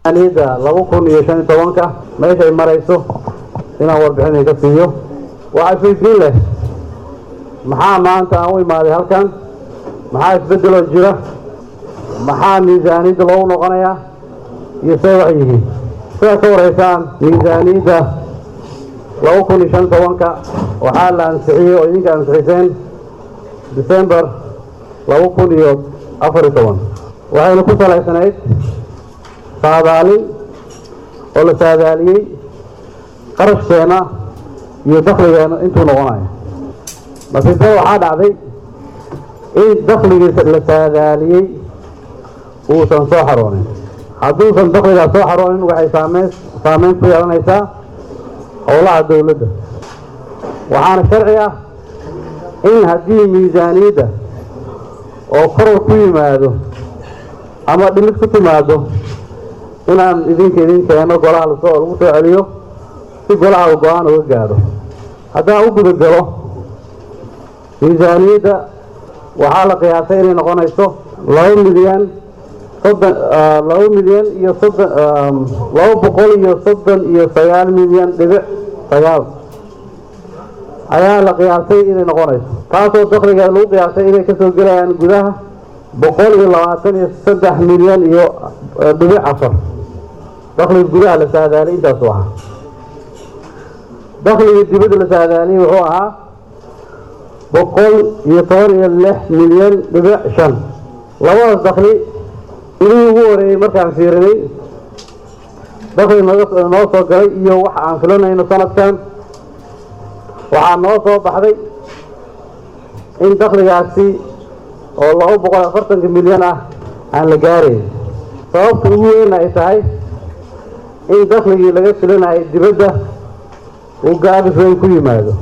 miisaaniyadda laba kun iyo shan iyo tobanka meeshay marayso inaan warbixin ka siiyo waxaa isweydiin leh maxaa maanta aan u imaaday halkan maxaa isbeddeloo jira maxaa miisaaniyadda loogu noqonayaa iyo see wax yihiin sidaad ka waraysaan miisaaniyadda laba kun iyo shan tobanka waxaa la ansixiyey oo idinka ansixiseen december laba kun iyo afar iyo toban waxayna ku salaysanayd saadaalin oo la saadaaliyey qarashkeena iyo dakhligeena intuu noqonayo nasiibada waxaa dhacday in dakhligii la saadaaliyey uusan soo xaroonin hadduusan dakhligaas soo xaroonin waxay saameyn saameyn ku yeelanaysaa howlaha dowladda waxaana sharci ah in haddii miisaaniyadda oo koror ku yimaado ama dhimid ku timaado inaan idinka idin keeno golaha lasoo lagu soo celiyo si golaha uu go-aan uga gaadho haddaan u guda galo miisaaniyadda waxaa la qiyaasay inay noqonayso laba milyan soddon laba milyan iyo soddon laba boqol iyo soddon iyo sagaal milyan dhibic sagaal ayaa la qiyaasay inay noqonayso taasoo dakhliga lagu qiyaasay inay kasoo gelayaan gudaha boqol iyo labaatan iyo saddex milyan iyo dhibic afar dakhliga gudaha la saadaaliyay intaasu ahaa dakhligii dibadda la saadaaliyey wuxuu ahaa boqol iyo toban iyo lix milyan dhibic shan labadaas dakhli inuu ugu horeeyey markaan fiirinay dakhli naga noo soo galay iyo waxa aan filanayno sanadkan waxaa noo soo baxday in dakhligaasi oo laba boqol afartanka milyan ah aan la gaarayn sababta ugu weyn ay tahay in dakhligii laga filanayay dibadda uu gaabis weyn ku yimaado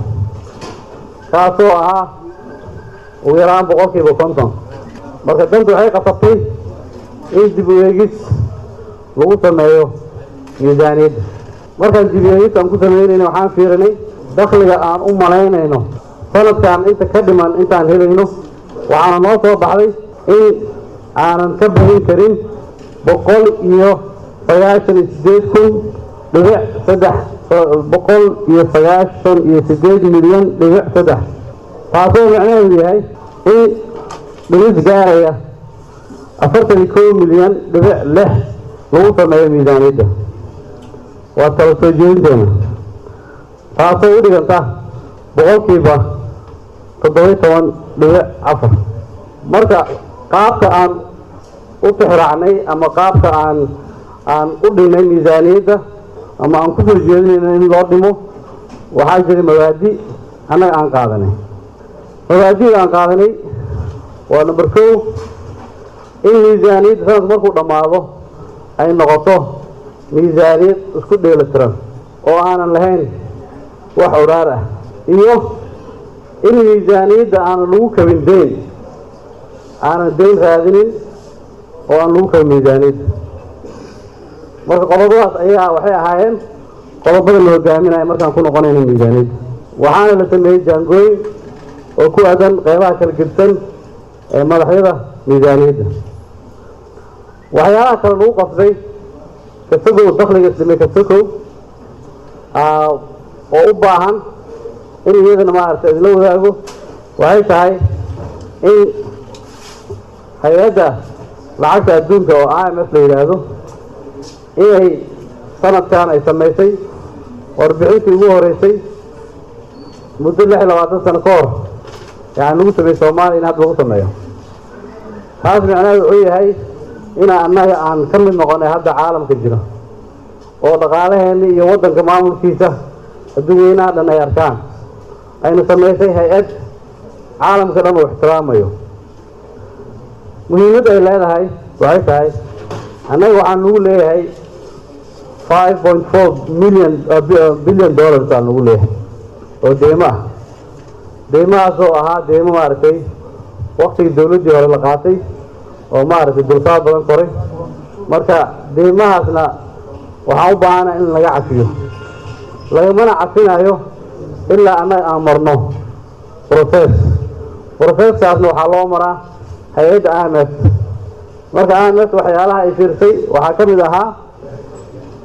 kaasoo ahaa ugu yaraan boqolkiiba konton marka dantu waxay qasabtay in dib u eegis lagu sameeyo miisaaniyadda markaan dib u eegis aan ku sameynayna waxaan fiirinay dakhliga aan u malaynayno sanadkan inta ka dhiman intaan helayno waxaana noo soo baxday in aanan ka badin karin boqol iyo sagaashan iyo sideed kun dhibic saddex boqol iyo sagaashan iyo sideed milyan dhibic saddex taasoo macnaheedu yahay in dhimis gaaraya afartan iyo kow milyan dhibic lix lagu sameeyo miisaaniyadda waa tala soo jeedinteena taasoo u dhiganta boqolkiiba toddobiyo toban dhibic afar marka qaabka aan u tixraacnay ama qaabka aan aan u dhignay miisaaniyadda ama aan ku soo jeedinayno in loo dhimo waxaa jiray mabaadi annaga aan qaadanay mabaadida aan qaadanay waa number kow in miisaaniyadda sanadku markuu dhammaado ay noqoto miisaaniyad isku dheelitiran oo aanan lahayn wax odhaar ah iyo in miisaaniyadda aanan lagu kabin deyn aanan deyn raadinin oo aan lagu kabin miisaaniyadda marka qodobadaas ayaa waxay ahaayeen qodobada la hogaaminaya markaan ku noqonayno miisaaniyadda waxaana la sameeyey jaangooyin oo ku aadan qeybaha kala gedsan ee madaxyada miisaaniyadda waxyaalaha kale lagu qasbay kasagow dakhliga isdhimay kasagow oo u baahan in iyadana maaragtay idinla wadaago waxay tahay in hay-adda lacagta adduunka oo i m f la yidhaahdo inay sanadkan ay samaysay warbixintii ugu horeysay muddo lix iyo labaatan sano ka hor yani lagu sameeyey soomaaliya in hadda lagu sameeyo taas micnaheedu wuxuu yahay inaa annaga aan ka mid noqonay hadda caalamka jiro oo dhaqaalaheenna iyo waddanka maamulkiisa adduuweynaha dhan ay arkaan ayna samaysay hay-ad caalamka dhan uu ixtiraamayo muhiimadda ay leedahay waxay tahay annaga waxaan nagu leeyahay five point four million billion dollars aan nagu leeyahay oo deymo ah deymahaasoo ahaa deymo maaragtay waktigii dawladdii hore la qaatay oo maaragtay dulsaad badan koray marka deymahaasna waxaan u baahana in laga cafiyo lagamana cafinayo ilaa annaga aan marno process processkaasna waxaa loo maraa hay-adda i m f marka i m f waxyaalaha ay fiirsay waxaa ka mid ahaa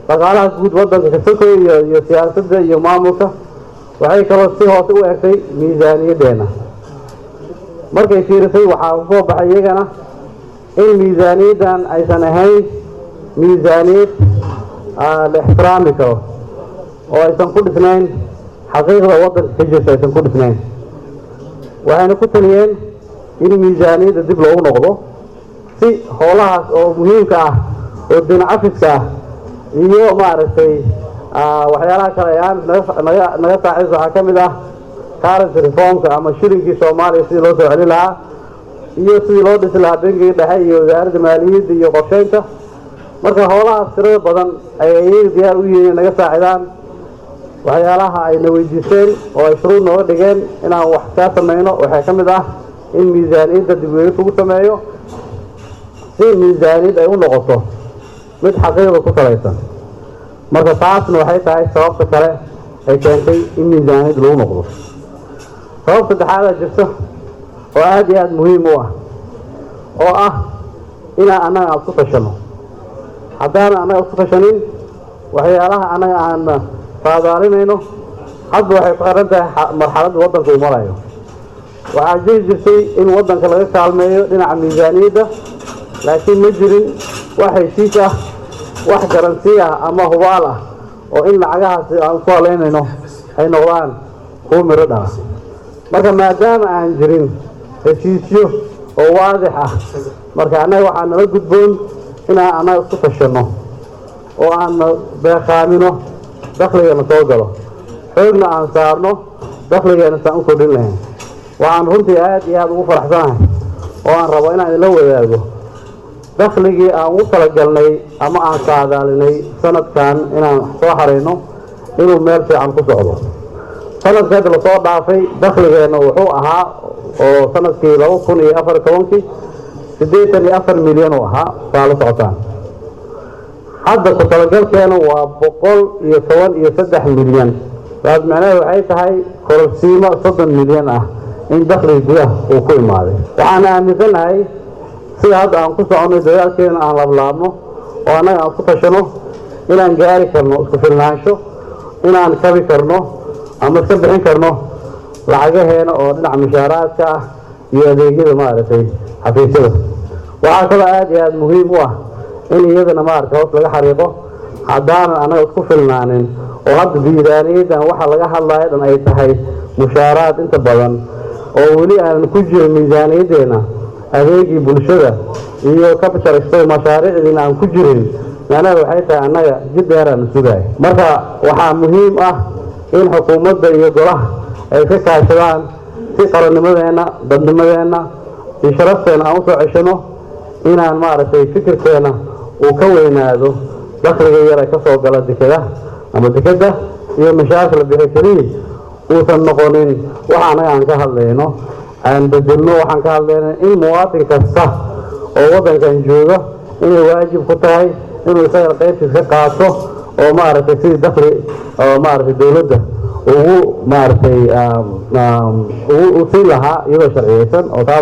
dhaqaalaha guud waddanka kasoko iyo iyo siyaasadda iyo maamulka waxay kaloo si hoose u egtay miisaaniyaddeena markay fiirisay waxaa usoo baxay iyagana in miisaaniyaddan aysan ahayn miisaaniyad la ixtiraami karo oo aysan ku dhisnayn xaqiiqda waddanka ka jirta aysan ku dhisnayn waxayna ku taliyeen in miisaaniyadda dib loogu noqdo si howlahaas oo muhiimka ah oo dinacafiska ah iyo maaragtay waxyaalaha kale ee aan naga naga saaciis waxaa ka mid ah currency reformka ama shilinkii soomaaliya sidii loo soo celin lahaa iyo sidii loo dhisi lahaa bangiga dhexe iyo wasaaradda maaliyadda iyo qorsheynta marka howlahaas tirada badan ayay iyaga diyaar u yihiin inay naga saacidaan waxyaalaha ayna weydiisteen oo ay shuruud nooga dhigeen inaan wax kaa samayno waxaa ka mid ah in miisaaniyadda dibweegis ugu sameeyo si miisaaniyad ay u noqoto mid xaqiiqda ku salaysan marka taasna waxay tahay sababta kale ay keentay in miisaaniyad lagu noqdo sabab saddexaada jirta oo aada iyo aada muhiim u ah oo ah inaan annaga aan isku tashanno haddaanan annaga isku tashanin waxyaalaha annaga aan faadaalinayno hadba waxay ku xiran tahay marxaladda waddanka uu marayo waxaa jiri jirtay in waddanka laga kaalmeeyo dhinaca miisaaniyadda laakiin ma jirin wax heshiis ah wax garansi ah ama hubaal ah oo in lacagahaasi aan isku halaynayno ay noqdaan kuwa miro dhala marka maadaama aan jirin heshiisyo oo waadix ah marka annaga waxaa nala gudboon inaan annaga isku tashanno oo aan beeqaamino dakhligana soo galo xoogna aan saarno dakhligeena saan u kordhin lahayn waxaan runtii aada iyo aada ugu faraxsanahay oo aan rabo inaan idinla wadaago dakhligii aan ugu talagalnay ama aan saadaalinay sanadkan inaan soo harayno inuu meel fiican ku socdo sanadka hadda lasoo dhaafay dakhligeenna wuxuu ahaa oo sanadkii laba kun iyo afar tobankii siddeetan iyo afar milyan uu ahaa saa la socotaan hadda ku talagalkeena waa boqol iyo toban iyo saddex milyan taas macnaheed waxay tahay kororsiimo soddon milyan ah in dakhliga gudaha uu ku imaaday waxaan aaminsanahay sida hadda aan ku soconay dadaalkeena aan lablaabno oo annaga aan isku tashano inaan gaari karno isku filnaansho inaan kabi karno ama iska bixin karno lacagaheena oo dhinaca mushaaraadka ah iyo adeegyada maaragtay xafiisyada waxaa kaloo aada iyo aada muhiim u ah in iyadana maaragtay hoos laga xariiqo haddaanan annaga isku filnaanin oo hadda miisaaniyaddan waxa laga hadlayo dhan ay tahay mushaaraad inta badan oo weli aanan ku jirin miisaaniyaddeena adeegii bulshada iyo capital expo mashaariicdiina aan ku jirin macnaheed waxay tahay annaga jid dheeraana sugaay marka waxaa muhiim ah in xukuumadda iyo golaha ay ka kaashadaan si qarannimadeenna dadnimadeenna iyo sharafteena aan usoo ceshano inaan maaragtay fikirkeena uu ka weynaado dakhliga yar ee ka soo gala dekeda ama dekeda iyo mashaakil bixi keliya uusan noqonin waxa annaga aan ka hadlayno aan bedelno waxaan ka hadlayna in muwaatin kasta oo waddankan jooga inay waajib ku tahay inuu isaga qaybtiis ka qaato oo maaragtay sidii dakhli oo maaragtay dowladda ugu maaragtay ugu siin lahaa iyadoo sharciyeysan oo